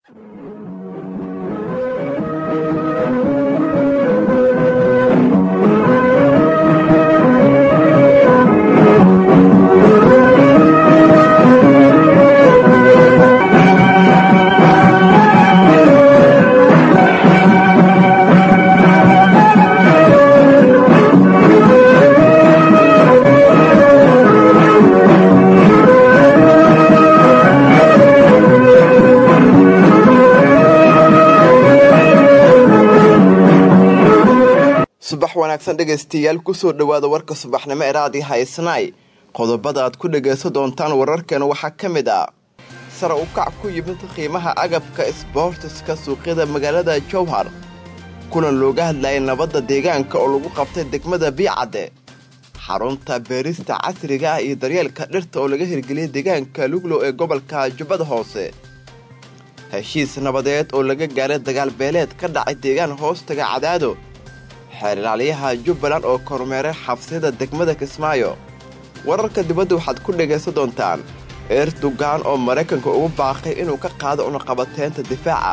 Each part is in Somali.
subax wanaagsan dhegaystayaal kusoo dhowaada warka subaxnimo ee raadi haysnaay qodobada aad ku dhagaysan doontaan wararkeena waxaa ka mid ah sare u kac ku yimid qiimaha agabka isboortiska suuqyada magaalada jowhar kulan looga hadlayay nabadda deegaanka oo lagu qabtay degmada biicadde xarunta beerista casriga ah iyo daryeelka dhirta oo laga hirgeliyay deegaanka luglow ee gobolka jubbada hoose heshiis nabadeed oo laga gaaray dagaal beeleed ka dhacay deegaan hoostaga cadaado xeerlaaliyaha jubbaland oo kormeeray xabsiyada degmada kismaayo wararka dibadda waxaad ku dhagaysan doontaan erdogan oo maraykanka ugu baaqay inuu ka qaado unaqabateynta difaaca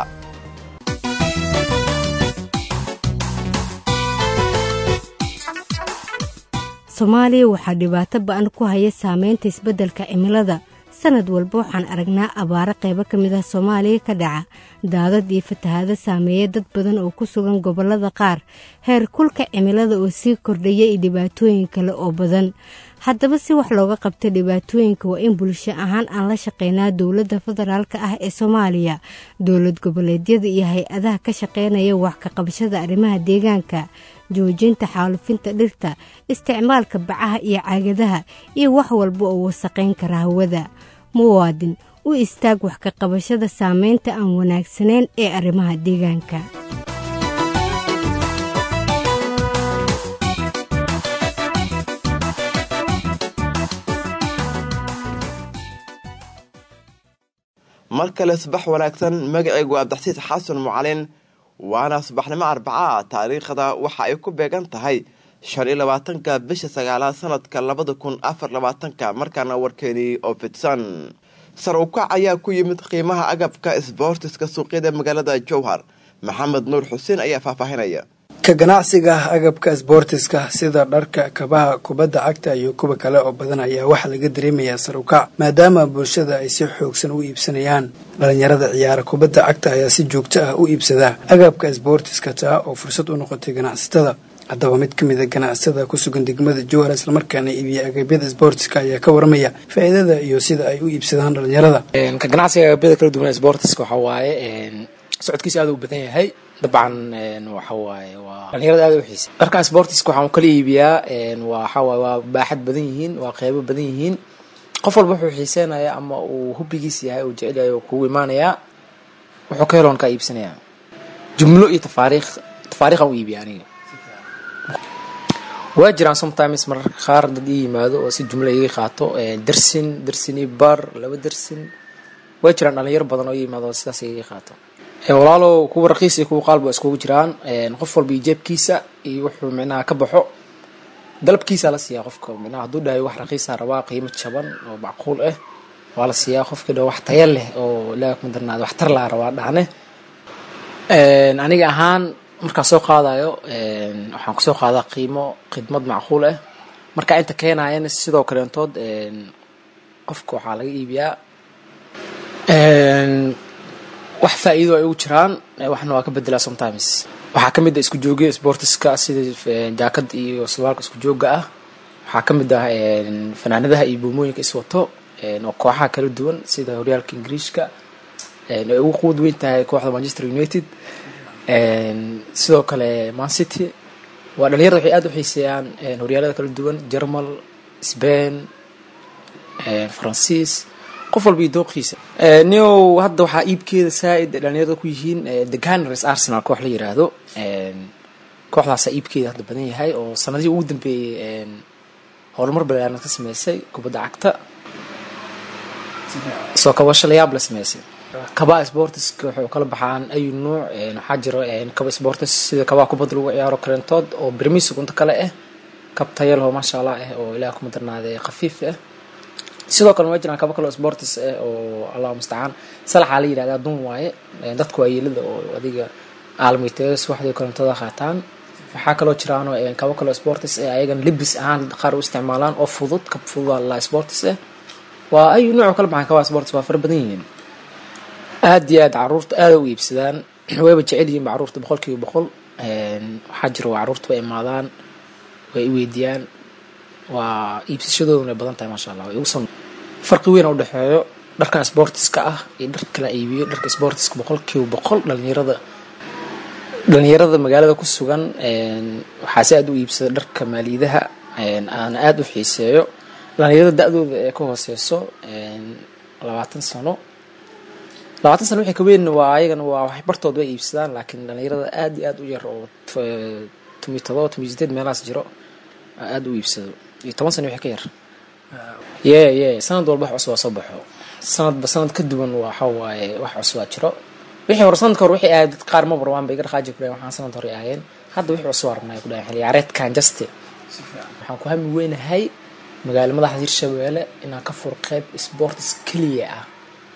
soomaaliya waxaa dhibaato ba-an ku haya saameynta isbeddelka cimilada sanad walba waxaan aragnaa abaaro qaybo ka mid ah soomaaliya ka dhaca daadad iyo fatahaado saameeya dad badan oo ku sugan gobollada qaar heer kulka cimilada oo sii kordhaya iyo dhibaatooyin kale oo badan haddaba si wax looga qabta dhibaatooyinka waa in bulsho ahaan aan la shaqeynaa dowladda federaalka ah ee soomaaliya dowlad goboleedyada iyo hay-adaha ka shaqeynaya wax ka qabashada arrimaha deegaanka joojinta xaalufinta dhirta isticmaalka bacaha iyo caagadaha iyo wax walba oo wasaqayn kara hawada muwaadin u istaag wax ka qabashada saameynta aan wanaagsanayn ee arrimaha deegaanka mar kale subax wanaagsan magacaygu abdaxsiis xasan mucalin waana subaxnimo arbaca taariikhda waxa ay ku beegan tahay shan iyo labaatanka bisha sagaalaad sanadka labada kun afar labaatanka markaana warkeenii oo fidsan sar ukac ayaa ku yimid qiimaha agabka isboortiska suuqyada magaalada jowhar maxamed nuur xuseen ayaa faahfaahinaya ka ganacsiga agabka isboortiska sida dharka kabaha kubadda cagta iyo kuwa kale oo badan ayaa waxaa laga dareemayaa sar ukac maadaama bulshada ay si xoogsan u iibsanayaan dhalinyarada ciyaara kubadda cagta ayaa si joogto ah u iibsada agabka isboortiska taa oo fursad u noqotay ganacsatada haddaba mid ka mida ganacsatada ku sugan degmada jowhar islamarkaana iibiya agabyada isboortiska ayaa ka waramaya faa'iidada iyo sida ay u iibsadaan dhalinyarada ka ganacsiga agabyada kala duwan isboortiska waxaa waaye socodkiisa aad u badan yahay dabcan waxa waaye waa dhalinyarada aad u xiisa dharka sportiska waxaan kala iibiyaa waxa waaye waa baaxad badan yihiin waa qeybo badan yihiin qof walba wuxuu xiiseynaya ama uu hubbigiis yahay uu jecel yahay oo kugu imaanayaa wuxuu ka heloon kaa iibsanayaa jumlo iyo tafaariikh tafaariikhan u iibiya aniga waa jiraan sometimes mararka qaar dad ii yimaado oo si jumlo iga qaato dersin dersin iyo bar laba dersin waa jiraan dhalinyaro badan oo ii yimaado oo sidaas iga qaato walaalow kuwa raqiis iyo kuwa qaalba iskugu jiraan qof walba iyo jeebkiisa iyo wuxuu micnaha ka baxo dalabkiisa la siiyaa qofka micnaha hadduu dhahay wax raqiisa rabaa qiimo jaban oo macquul ah waa la siiyaa qofkii dha wax taya leh oo ilaaha kuma darnaada wax tar laa rabaa dhahne aniga ahaan markaa soo qaadayo waxaan kusoo qaadaa qiimo khidmad macquul ah markaa inta keenayana sidoo kaleentood qofka waxaa laga iibiyaa wax faa-iido ay ugu jiraan waxna waa ka bedelaa sometimes waxaa ka mid ah isku joogyo sportiska sida jaakad iyo surwaalka isku jooga ah waxaa ka mid ah fanaanadaha iyo buumooyinka iswato oo kooxaha kala duwan sida horyaalka ingiriishka ay ugu quud weyn tahay kooxda manchester united sidoo kale man city waa dhalinyarada waxay aada u xiiseeyaan horyaalada kala duwan germal spain faransiis qof walba iyo dooqiisa neo hadda waxaa iibkeeda saa-id dhalinyarada ku yihiin the gunners arsenal koox la yiraahdo kooxdaasaa iibkeeda hadda badan yahay oo sanadihii ugu dambeeyey howlmar balaaran ka sameysay kubadda cagta soo kabasho layaab la sameysay kabaa sportiska waxay kala baxaan ayu nuuc waxaa jiro kaba sportis sida kabaa kubadda lagu ciyaaro karentood oo bermis unta kale ah kab tayalho maasha allah ah oo ilaah kuma darnaade khafiif ah sidoo kale waa jiraan kaba kale sportis eh oo allahu mustacaan salaxaa la yidhahdaa dun waaye dadka waayeelada oo adiga aalmiteeyo subaxdii korontada qaataan waxaa kaloo jiraanoo kaba kaloo sportis eh ayagan libis ahaan qaar u isticmaalaan oo fudud kab fudud la sportis eh waa ayu nooc kala baxan kabaa sportis waa fara badan yihiin aada iyo aad caruurta aada u iibsadaan wayba jecel yihiin caruurta boqol kiiba boqol waxaa jira waa caruurta way imaadaan way iweydiiyaan waa iibsashadooduna way badan tahay maasha allah way ugusan farqi weyn u dhexeeyo dharka sportiska ah iyo dharka la iibiyo dharka sportiska boqol kiiba boqol dhalinyarada dhalinyarada magaalada ku sugan waxaa si aada u iibsada dharka maaliidaha aana aada u xiiseeyo dhalinyarada da-dooda ee ka hooseyso labaatan sano labaatan sano wixii ka weyn waa ayagana waa wax bartood way iibsadaan laakiin dhalinyarada aada iyo aada u yar oo tomiyo todoba tomiyo sideed meelahaas jiro aada u iibsado iyo toban sano wixii ka yar ye ye sanad walba wax cusubaa soo baxo sanadba sanad ka duwan waxa waaye wax cusubaa jiro wixii hore sanadka hore wixii ahayd dad qaar ma barwaan bay iga dhaqaaji ku dhahen waxaan sanad hore ahaayeen hadda wixii cusub arnay ku dhahen xilli ciyaareedkan jaste waxaan ku hami weynahay magaalo madaxda hirshabeelle inaan ka furo qeyb sports keliya ah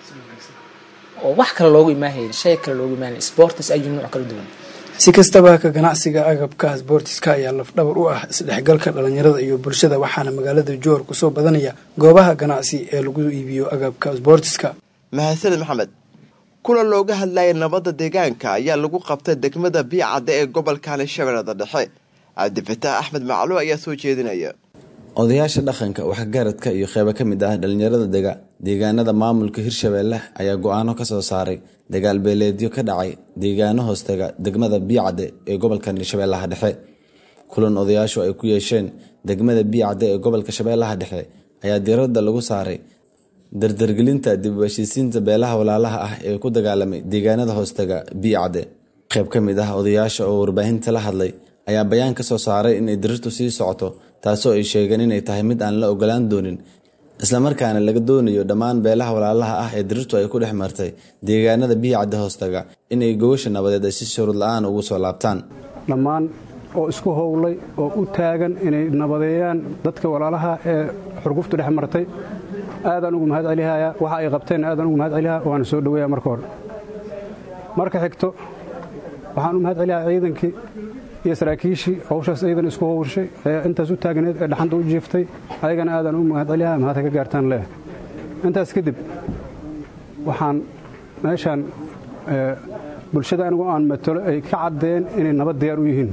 oo wax kale loogu imaahayn shay kale loogu imaahayn sports ayuu nooc kala duwan si kastaba ka ganacsiga agabka sboortiska ayaa lafdhabar u ah isdhexgalka dhalinyarada iyo bulshada waxaana magaalada joor kusoo badanaya goobaha ganacsi ee lagu iibiyo agabka sboortiska mahadsaned maxamed kulan looga hadlayay nabadda deegaanka ayaa lagu qabtay degmada biicadde ee gobolkani shabeellada dhexe cabdifataax axmed macluw ayaa soo jeedinaya odayaasha dhaqanka waxgaradka iyo qeybo ka mid ah dhalinyarada dega deegaanada maamulka hirshabeelle ayaa go-aano ka soo saaray dagaal beeleedyo ka dhacay deegaano hoostega degmada biicadde ee gobolka shabeellaha dhexe kulan odayaashu ay ku yeesheen degmada biicadde ee gobolka shabeellaha dhexe ayaa diiradda lagu saaray dardargelinta dib u heshiisiinta beelaha walaalaha ah ee ku dagaalamay deegaanada hoostega biicadde qeyb ka mid ah odayaasha oo warbaahinta la hadlay ayaa bayaan ka soo saaray inay dirirtu sii socoto taasoo ay sheegeen inay tahay mid aan la ogolaan doonin islamarkaana laga doonayo dhammaan beelaha walaalaha ah ee dirirtu ay ku dhex martay deegaanada biyicadda hoostaga inay gogosha nabadeed ay si shuruud la-aan ugu soo laabtaan dhammaan oo isku howlay oo u taagan inay nabadeeyaan dadka walaalaha ee xurguftu dhex martay aadaan ugu mahad celihaya waxa ay qabteen aadaan ugu mahad celihaa waana soo dhoweeya marka hore marka xigto waxaan u mahad celihaa ciidankii iyo saraakiishii hawshaas ciidan isku howrshay ee intaas u taagneed ee dhaxanta u jiiftay ayagana aadaan u mahad celihaa mahadka ka gaartaan leh intaas kadib waxaan meeshaan bulshada anigu aan matalo ay ka caddeen inay nabad diyaar u yihiin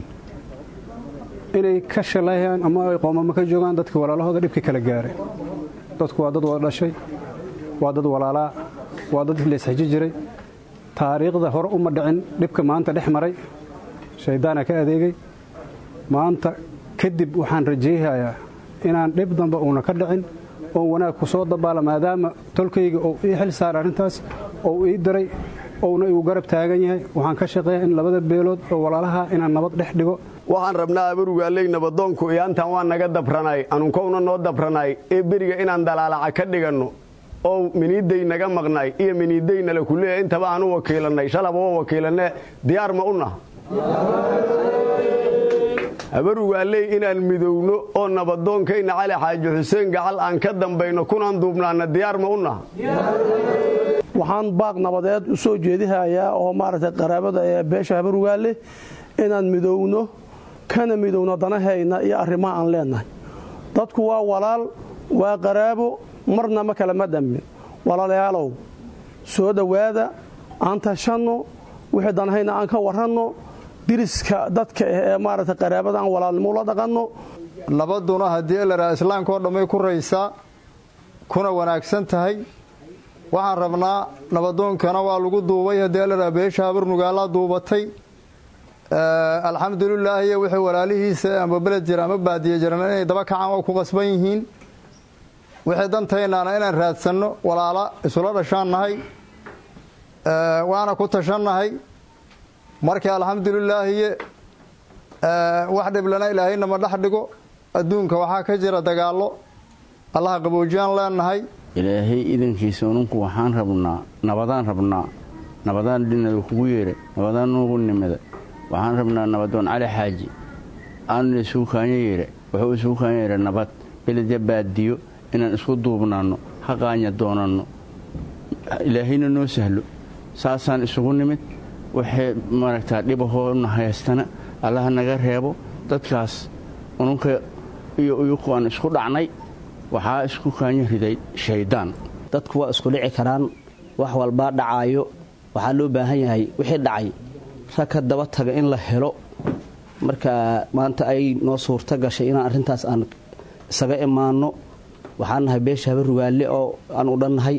inay ka shalayaan ama ay qoomamo ka joogaan dadkii walaalahooda dhibkii kala gaaray dadku waa dad wada dhashay waa dad walaalaa waa dad leesxiji jiray taariikhda hore uma dhicin dhibka maanta dhex maray shayddaana ka adeegay maanta kadib waxaan rajayhayaa inaan dhib damba uuna ka dhicin oon wanaag ku soo dabaala maadaama tolkayga uu ii xil saara arrintaas oo ii diray ouna igu garab taagan yahay waxaan ka shaqeeya in labada beelood oo walaalaha inaan nabad dhex dhigo waxaan rabnaa abarugaaley nabadoonku iyaantan waa naga dabranay anunkowna noo dabranay ee beriga inaan dalaalaca ka dhiganno oo miniiday naga maqnay iyo miniidaynala kuleeya intaba aanu wakiilannay shalaba oo wakiilanne diyaar ma u nah habarugaaley inaan midowno oo nabadoonkayna cali xaaji xuseen gacal aan ka dambayno kunaan duubnaana diyaar ma u nah waxaan baaq nabadeed u soo jeedihayaa oo maaragtay qaraabada ee beesha habarugaale inaan midowno kana midowno danahayna iyo arrimaha aan leennahay dadku waa walaal waa qaraabo marna ma kale ma dhammin walaalayaalow soo dhowaada aan tashanno wixii danahayna aan ka waranno diriska dadka ah ee maaragtay qaraabada aan walaalnimo ula dhaqanno nabaduna haddii elaraa islaamka oo dhammay ku raysaa kuna wanaagsan tahay waxaan rabnaa nabadoonkana waa lagu duubay haddii elaraa beesha habarnugaalaa duubatay alxamdulilaahiyo wixii walaalihiisa ama beled jira ama baadiye jiran inay daba kacaan waa ku qasban yihiin wixii dantaynaana inaan raadsanno walaala isula dhashaan nahay waana ku tashannahay markii alxamdulilaahiye wax dhiblana ilaahayna ma dhex dhigo adduunka waxaa ka jira dagaallo allaha qaboojiyaan leenahay ilaahay idankiisa ununku waxaan rabnaa nabadaan rabnaa nabadaan dhinada kugu yeedha nabadaan nuugu nimida waxaan rabnaa nabadoon cali xaaji aanuna isugu kaanya yeedha wuxuu isugu kaanya yeedha nabad beledya baadiyo inaan isku duubnaanno ha qaanya doonanno ilaahayna noo sahlo saasaan isugu nimid waxay maaragtaa dhibahoona haystana allaha naga reebo dadkaas ununka iyo uyuku aan isku dhacnay waxaa isku kaanya riday shayddaan dadku waa isku dhici karaan wax walbaa dhacaayo waxaa loo baahan yahay wixii dhacay rag ka daba taga in la helo marka maanta ay noo suurto gashay inaan arrintaas aan isaga imaanno waxaan nahay beesha haba rugaale oo aan u dhannahay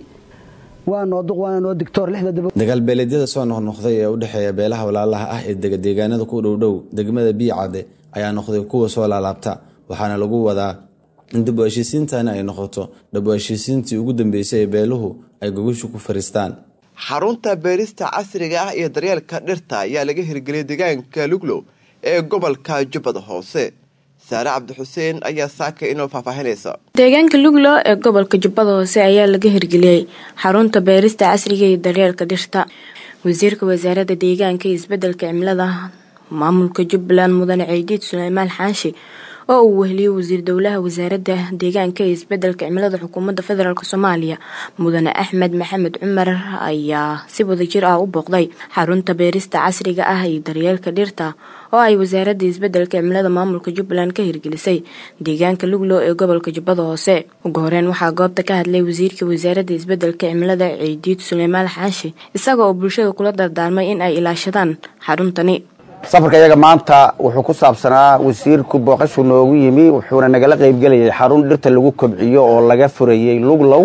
dagaalbeeleedyada soo noqnoqday ee u dhexeeya beelaha walaalaha ah ee dega deegaanada ku dhowdhow degmada biicadde ayaa noqday kuwa soo laalaabta waxaana lagu wadaa in dib u heshiisiintani ay noqoto dhab u heshiisiintii ugu dambeysay ee beeluhu ay gogoshu ku fariistaan xarunta beerista casriga ah iyo daryeelka dhirta ayaa laga hirgeliyay deegaanka luglow ee gobolka jubbada hoose saare cabdixuseen ayaa saaka inoo faahfaahinaysa deegaanka luglo ee gobolka jubbada hoose ayaa laga hirgeliyey xarunta beerista casriga iyo daryeelka dhirta wasiirka wasaaradda deegaanka iyo isbedelka cimilada maamulka jubbaland mudane ciidiid suleymaan xaanshi oo uu weheliyey wasiir dowlaha wasaaradda deegaanka iyo isbedelka cimilada xukuumadda federaalk soomaaliya mudane axmed maxamed cumar ayaa si wadajir ah u booqday xarunta beerista casriga ah iyo daryeelka dhirta oo ay wasaaradda isbedelka cimilada maamulka jubbaland ka hirgelisay deegaanka luglow ee gobolka jubbada hoose ugu horeyn waxaa goobta ka hadlay wasiirka wasaaradda isbedelka cimilada ciidiid suleymaan xaashi isaga oo bulshada kula dardaarmay in ay ilaashadaan xaruntani safarka iyaga maanta wuxuu ku saabsanaa wasiirku booqashu noogu yimi wuxuuna nagala qaybgelayay xarun dhirta lagu kobciyo oo laga furayey luglow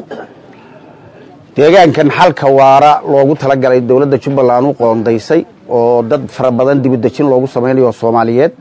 deegaankan xalka waara loogu talagalay dowladda jubbaland u qoondaysay oo dad fara badan dibudejin loogu samaynayo soomaaliyeed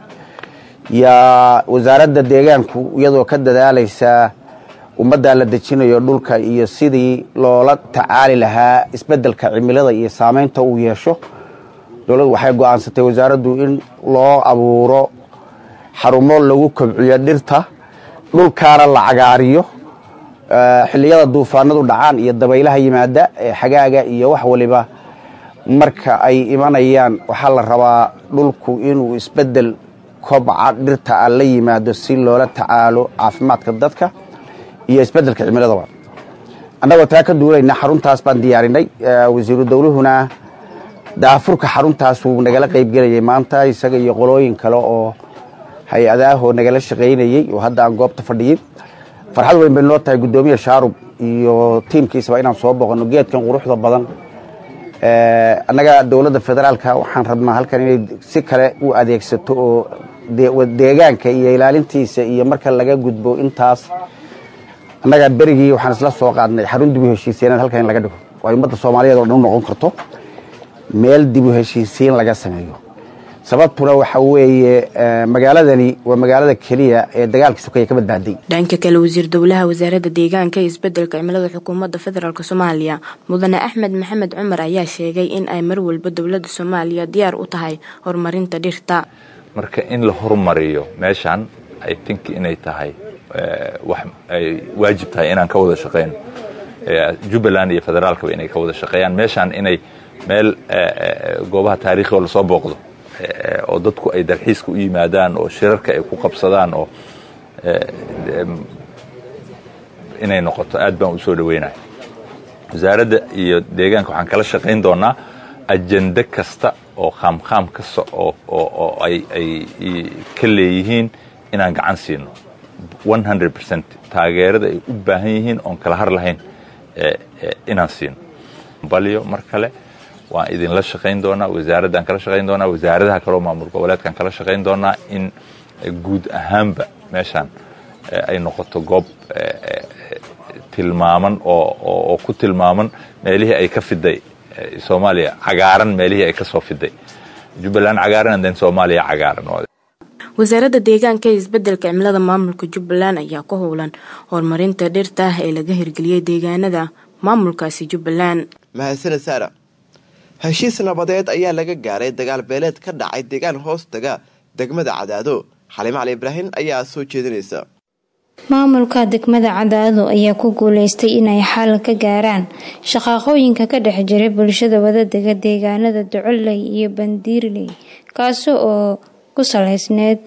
yaa wasaaradda deegaanku iyadoo ka dadaalaysa ummaddaa la dejinayo dhulka iyo sidii loola tacaali lahaa isbeddelka cimilada iyo saameynta uu yeesho dowladdu waxay go'aansatay wasaaraddu in loo abuuro xarumo lagu kobciyo dhirta dhulkaana la cagaariyo xilliyada duufaanadu dhacaan iyo dabaylaha yimaada ee xagaaga iyo wax waliba marka ay imanayaan waxaa la rabaa dhulku inuu isbeddel kobca dhirta a la yimaado si loola tacaalo caafimaadka dadka iyo isbeddelka cimiladaba annagoo taa ka duulayna xaruntaas baan diyaarinay wasiiru dowluhuna daafurka xaruntaas wuu nagala qaybgelayay maanta isaga iyo qolooyin kale oo hay-adaahoo nagala shaqaynayey oo hadda aan goobta fadhiyin farxad weyn bay noo tahay guddoomiya shaarub iyo tiimkiisaba inaan soo boqonno geedkan quruxda badan annaga dowladda federaalka waxaan rabnaa halkan inay si kale u adeegsato oo deegaanka iyo ilaalintiisa iyo marka laga gudbo intaas annaga berigii waxaan isla soo qaadnay xarun dib u heshiiseenaad halkan in laga dhigo oo ay ummadda soomaaliyeed oo dhan u noqon karto meel dib u heshiisiin laga sameeyo sababtuna waxa weeye magaaladani waa magaalada keliya ee dagaalkii sukaya ka badbaaday dhanka kale wasiir dowlaha wasaaradda deegaanka iyo isbedelka cimilada xukuumadda federaalk soomaaliya mudane axmed maxamed cumar ayaa sheegay in ay mar walba dowladda soomaaliya diyaar u tahay horumarinta dhirta marka in la horumariyo meeshan i think inay tahay wax ay waajib tahay inaan ka wada shaqeyno jubbaland iyo federaalkaba inay ka wada shaqeeyaan meeshan inay meel goobaha taariikhioo lasoo booqdo oo dadku ay dalxiiska u yimaadaan oo shirarka ay ku qabsadaan oo inay noqoto aad baan u soo dhaweynaya wasaaradda iyo deegaanka waxaan kala shaqayn doonaa ajende kasta oo khaamkhaam kasta oo ay ka leeyihiin inaan gacan siino taageerada ay u baahan yihiin oon kala har lahayn inaan siino balyo mar kale waan idinla shaqayn doonaa wasaaraddaan kala shaqayn doonaa wasaaradaha kaleo maamul goboleedkaan kala shaqayn doonaa in guud ahaanba meeshaan ay noqoto goob tilmaaman oo ku tilmaaman meelihii ay ka fiday soomaaliya cagaaran meelihii ay ka soo fiday jubbaland cagaaran den soomaaliya cagaaran wasaaradda deegaanka ee isbedelka cimilada maamulka jubbaland ayaa ku howlan horumarinta dhirta ee laga hirgeliyey deegaanada maamulkaasi jubbaland mahadsaned saara heshiis nabadeed ayaa laga gaaray dagaal beeleed ka dhacay deegaan hoostaga degmada cadaado xaliimo cali ibraahim ayaa soo jeedinaysa maamulka degmada cadaado ayaa ku guuleystay inay xal ka gaaraan shaqaaqooyinka ka dhex jiray bulshada wadadega deegaanada ducoley iyo bandiirley kaasi oo ku salaysneyd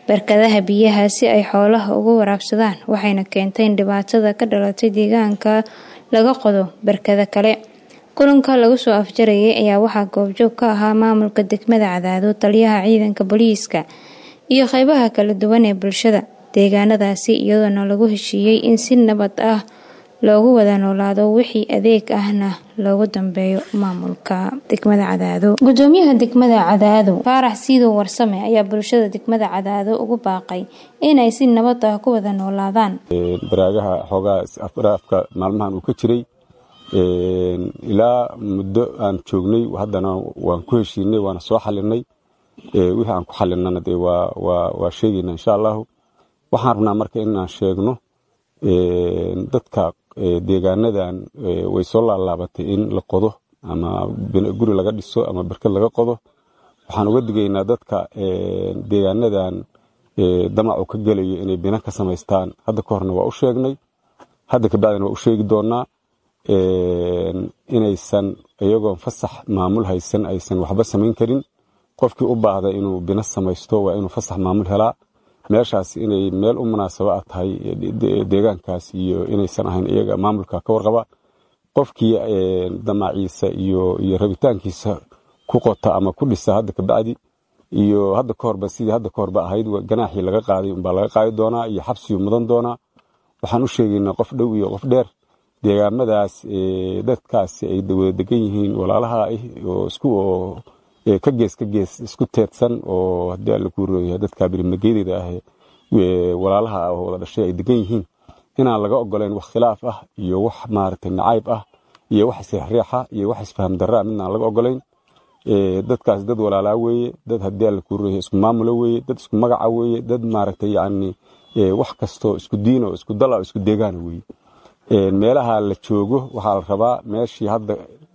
barkadaha biyaha si ay xoolaha uga waraabsadaan waxayna keentay in dhibaatada ka dhalatay deegaanka laga qodo barkado kale kulanka lagu soo afjarayay ayaa waxaa goobjoog ka ahaa maamulka degmada cadaado taliyaha ciidanka booliiska iyo qeybaha kala duwan ee bulshada deegaanadaasi iyadoona lagu heshiiyey in si nabad ah loogu wada noolaado wixii adeeg ahna loogu dambeeyo maamulka degmada cadaado gudoomiyaha degmada cadaado faarax siidow warsame ayaa bulshada degmada cadaado ugu baaqay inay si nabad ah ku wada noolaadaan baraagaha xoogaa afka maalmahan uu ka jiray ilaa muddo aan joognay haddana waan ku heshiinay waana soo xalinay wixii aan ku xalinana dee waa sheegayna insha allahu waxaan rabnaa marka inaan sheegno dadka deegaanadan way soo laalaabatay in la qodo ama guri laga dhiso ama berkad laga qodo waxaan uga digaynaa dadka deegaanadan damacu ka gelayo inay bina ka samaystaan hadda ka horna waa u sheegnay hadda kabacdina waa u sheegi doonaa inaysan iyagoon fasax maamul haysan aysan waxba samayn karin qofkii u baahda inuu bina samaysto waa inuu fasax maamul helaa meeshaas inay meel u munaasaba a tahay deegaankaas iyo inaysan ahayn iyaga maamulka ka warqaba qofkii damaciisa iyo rabitaankiisa ku qota ama ku dhisa hadda kabacdi iyo hadda ka horba sidii hadda ka horba ahayd ganaaxii laga qaaday umbaa laga qaadi doonaa iyo xabsiyuu mudan doonaa waxaan u sheegaynaa qof dhow iyo qof dheer deegaamadaas dadkaasi ay wada degan yihiin walaalaha ah oo isku oo ka gees ka gees isku teedsan oo haddii alla kuu rooyahay dadka birimageydeeda ah walaalaha ah oo wada dhashay ay degan yihiin inaan laga ogoleyn wax khilaaf ah iyo wax maaragtay nacayb ah iyo wax isriixriixa iyo wax isfaham darra midna aan laga ogoleyn dadkaas dad walaalaa weeye dad haddii alla kuu rooyahay isku maamula weeye dad isku magaca weeye dad maaragtay yacni wax kastoo isku diin oo isku dal oo isku deegaana weeye meelaha la joogo waxaa la rabaa meeshii hadda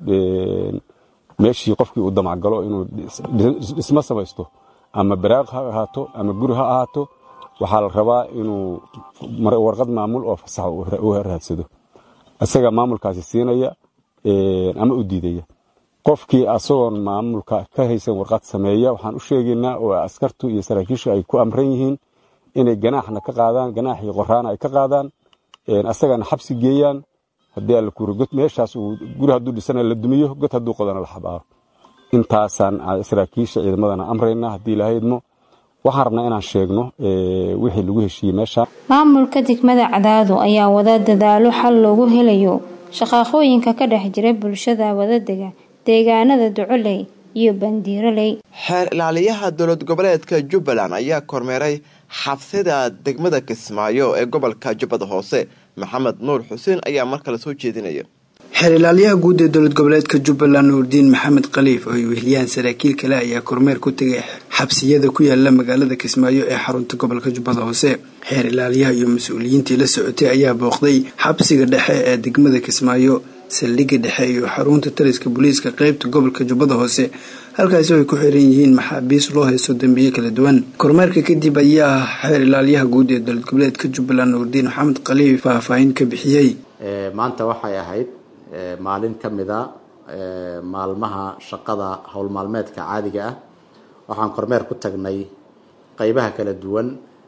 meeshii qofkii uu damacgalo inuu dhismo samaysto ama baraaq ha ahaato ama guri ha ahaato waxaa la rabaa inuu warqad maamul oo fasax u raadsado isaga maamulkaasi siinaya ama u diidaya qofkii asagoon maamulka ka haysan warqad sameeya waxaan u sheegaynaa oo askartu iyo saraakiishu ay ku amran yihiin inay ganaaxna ka qaadaan ganaaxii qoraana ay ka qaadaan asagana xabsi geeyaan haddii alla kuuri god meeshaas uu guri hadduu dhisana la dumiyo god hadduu qodana la xabaaro intaasaan saraakiisha ciidamadana amrayna haddii ilaahay idmo waxaan rabnaa inaan sheegno wixii lagu heshiiyey meesha maamulka degmada cadaado ayaa wada dadaalo xal loogu helayo shaqaaqooyinka ka dhex jira bulshada wadadega deegaanada ducoley iyo bandiiroley xeer ilaaliyaha dowlad goboleedka jubbaland ayaa kormeeray xabsida degmada kismaayo ee gobolka jubbada hoose maxamed nuur xuseen ayaa mar kale soo jeedinaya xeer ilaaliyaha guud ee dowlad goboleedka jubbaland nuurdiin maxamed khaliif oo ay weheliyaan saraakiil kale ayaa kormeer ku tegay xabsiyada ku yaala magaalada kismaayo ee xarunta gobolka jubbada hoose xeer ilaaliyaha iyo mas-uuliyiintii la socotay ayaa booqday xabsiga dhexe ee degmada kismaayo saldhigga dhexe iyo xarunta taliska booliiska qeybta gobolka jubbada hoose halkaasi ay ku xiran yihiin maxaabiis loo haysto dembiyo kala duwan kormeerka kadib ayaa xeer ilaaliyaha guud ee dowlad goboleedka jubbaland nuurdiin maxamed khaliif faahfaahin ka bixiyey maanta waxay ahayd maalin ka mida maalmaha shaqada howl maalmeedka caadiga ah waxaan kormeer ku tagnay qeybaha kala duwan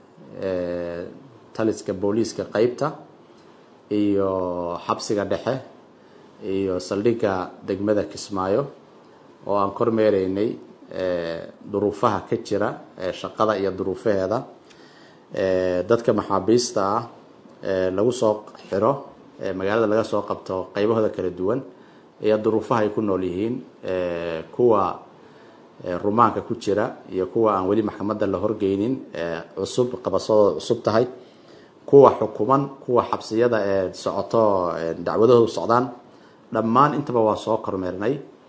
taliska booliiska qeybta iyo xabsiga dhexe iyo saldhigga degmada kismaayo oo aan kormeereynay duruufaha ka jira shaqada iyo duruufaheeda dadka maxaabiista ah lagu soo xiro magaalada laga soo qabto qeybahooda kala duwan iyo duruufaha ay ku nool yihiin kuwa rumaanka ku jira iyo kuwa aan weli maxkamadda la horgeynin cusub qabasadooda cusub tahay kuwa xukuman kuwa xabsiyada ee socoto dacwadahoodu socdaan dhammaan intaba waa soo kormeernay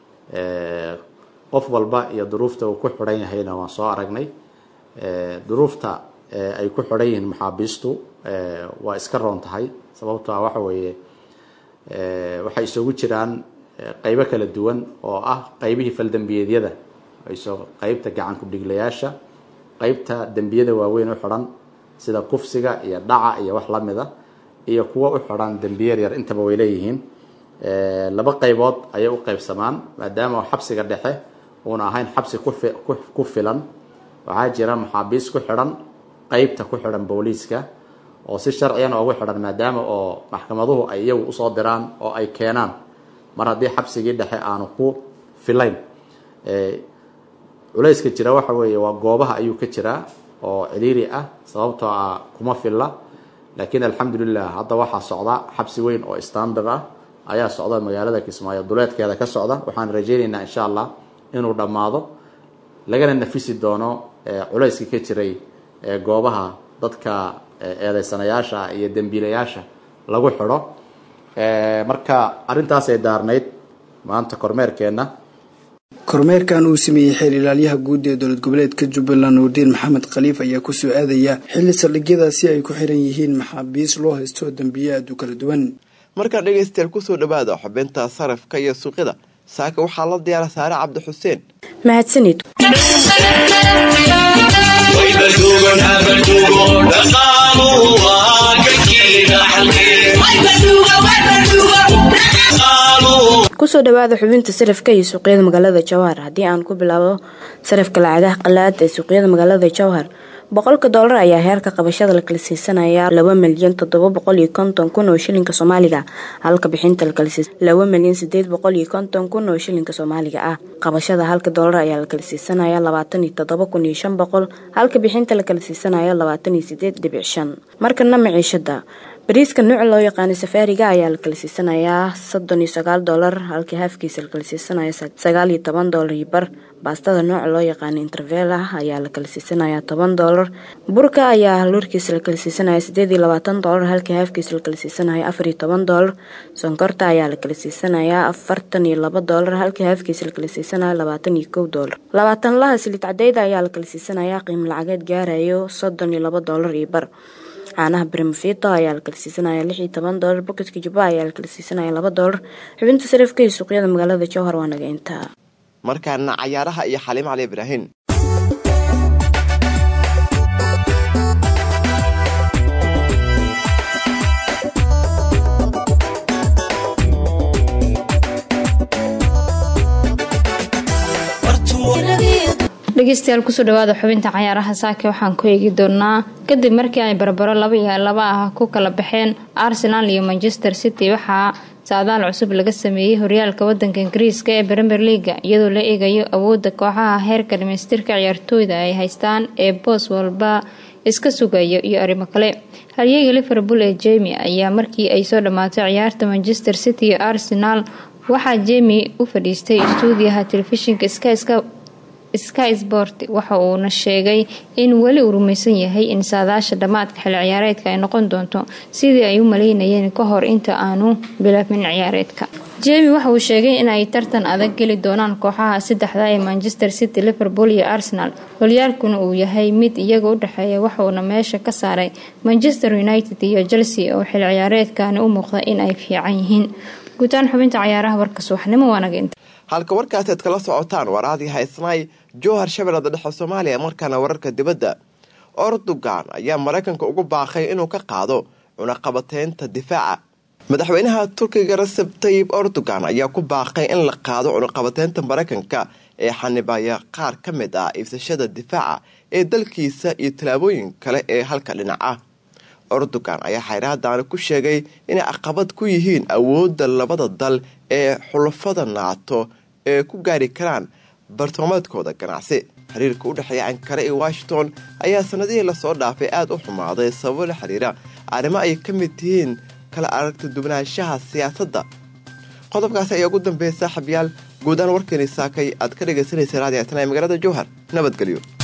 qof walba iyo duruufta uu ku xidhan yahayna waan soo aragnay duruufta ay ku xidhan yihiin maxaabiistu waa iska roon tahay sababto ah waxa weeye waxay isugu jiraan qeybo kala duwan oo ah qeybihii faldembiyeedyada qeybta gacan ku-dhiglayaasha qeybta dembiyada waaweyn u xidhan sida kufsiga iyo dhaca iyo wax lamida iyo kuwa u xidhan dembiyar yar intaba way leeyihiin laba qaybood ayay u qaybsamaan maadaama xabsiga dhexe uuna ahayn xabsi ku filan waxaa jira maxaabiis ku xidhan qeybta ku xidhan booliiska oo si sharciyana ugu xidhan maadaama oo maxkamaduhu ay iyagu usoo diraan oo ay keenaan mar haddii xabsigii dhexe aanu ku filayn culayska jira waxa weeye waa goobaha ayuu ka jiraa oo ciriiri ah sababtoo ah kuma filla laakiin alxamdulilah hadda waxaa socda xabsi weyn oo standard ah ayaa socda magaalada kismaayo duleedkeeda ka socda waxaan rajaynaynaa insha allah inuu dhammaado lagana nafisi doono culayska ka jiray goobaha dadka eedeysanayaasha iyo dembiilayaasha lagu xidho marka arrintaasay daarnayd maanta kormeerkeenna kormeerkan uu sameeyey xeer ilaalyaha guud ee dowlad goboleedka jubbaland nuurdiin maxamed khaliif ayaa kusoo aadaya xilli saldhigyadaasi ay ku xiran yihiin maxaabiis loo haysto dembiye aad u kala duwan markaa dhegaystayaal kusoo dhawaada xubinta sarafka iyo suuqyada saaka waxaa la diyaara saare cabdi xuseen mahadsanid kusoo dhawaada xubinta sarafka iyo suuqyada magaalada jawhar haddii aan ku bilaabo sarafka lacagaha qalaad ee suuqyada magaalada jawhar boqolka doolar ayaa heerka qabashada la kala siisanaya laba milyan toddoba boqol iyo konton kun oo shilinka soomaaliga halka bixinta lakala siisa laba milyan sideed boqol iyo konton kun oo shilinka soomaaliga ah qabashada halka doolar ayaa la kala siisanaya labaatan iyo toddoba kun iyo shan boqol halka bixinta lakala siisanaya labaatan iyo sideed dhibic shan markana maciishada bariiska nuuca loo yaqaano safaariga ayaa la kala siisanayaa soddon iyo sagaal doolar halka haafkiisa la kala siisanaya sagaal iyo toban doolar iyo bar baastada nooca loo yaqaano intervela ayaa la kala siisanayaa toban doolar burka ayaa haluurkiisa la kala siisanaya sideed iyo labaatan doolar halka haafkiisa la kala siisanaya afar iyo toban doolar sonkorta ayaa la kala siisanayaa afartan iyo laba doolar halka haafkiisa la kala siisanaya labaatan iyo kow doolar labaatan laha silid cadeyda ayaa la kala siisanayaa qiimo lacageed gaarayo soddon iyo laba doolar iyo bar caanaha brimfito ayaa la kala siisanaya lix iyo toban doolar boketka jubba ayaa la kala siisanaya laba doolar xubinta sarifka iyo suuqyada magaalada jowhar waa naga intaa markaana cayaaraha iyo xaliim cali ibraahin dhegeystayaal kusoo dhawaada xubinta cayaaraha saake waxaan ku eegi doonaa kadib markii ay barbaro laba iyo laba ah ku kala baxeen arsenal iyo manchester city waxaa saadaal cusub laga sameeyey horyaalka wadanka ingiriiska ee premier leaga iyadoo la eegayo awooda kooxaha heerka dhamaystirka ciyaartooyda ay haystaan ee boos walba iska sugayo iyo arrimo kale haryeyga liverpool ee jemi ayaa markii ay soo dhammaatay ciyaarta manchester city iyo arsenal waxaa jemi u fadhiistay stuudiyaha telefishinka skyska sky sport waxa uuna sheegay in weli uu rumaysan yahay in saadaasha dhammaadka xil ciyaareedka ay noqon doonto sidii ay u maleynayeen ka hor inta aanu bilaabin ciyaareedka jemi waxa uu sheegay in ay tartan adag geli doonaan kooxaha saddexda ee manchester city liverpool iyo arsenal horyaalkuna uu yahay mid iyaga u dhexeeya waxauna meesha ka saaray manchester united iyo chelsea oo xil ciyaareedkani u muuqda in ay fiican yihiin guutaan xubinta cayaaraha warka subaxnimo waanaga inta halka warkaasi aad kala socotaan waraadii haysnaay jowhar shabeellada dhexe soomaaliya markaana wararka dibadda ordogan ayaa maraykanka ugu baaqay inuu ka qaado cunaqabateynta difaaca madaxweynaha turkiga reseb tayib ordogan ayaa ku baaqay in la qaado cunaqabateynta maraykanka ee xanibaya qaar ka mid ah iibsashada difaaca ee dalkiisa iyo tallaabooyin kale ee halka dhinac ah ordogan ayaa xayraadaani ku sheegay inay caqabad ku yihiin awoodda labada dal ee xulafada naato ee ku gaari karaan bartamameedkooda ganacsi xiriirka u dhexeeya ankare iyo washington ayaa sanadihii lasoo dhaafay aada u xumaaday sababo la xiriira arrimo ay ka mid tihiin kala aragti duwanaanshaha siyaasadda qodobkaasi ayaa ugu dambeeya saaxiibyaal guudaan warkeeni saakay aad ka dhegaysanaysa raadiyaatana ee magaalada jowhar nabadgelyo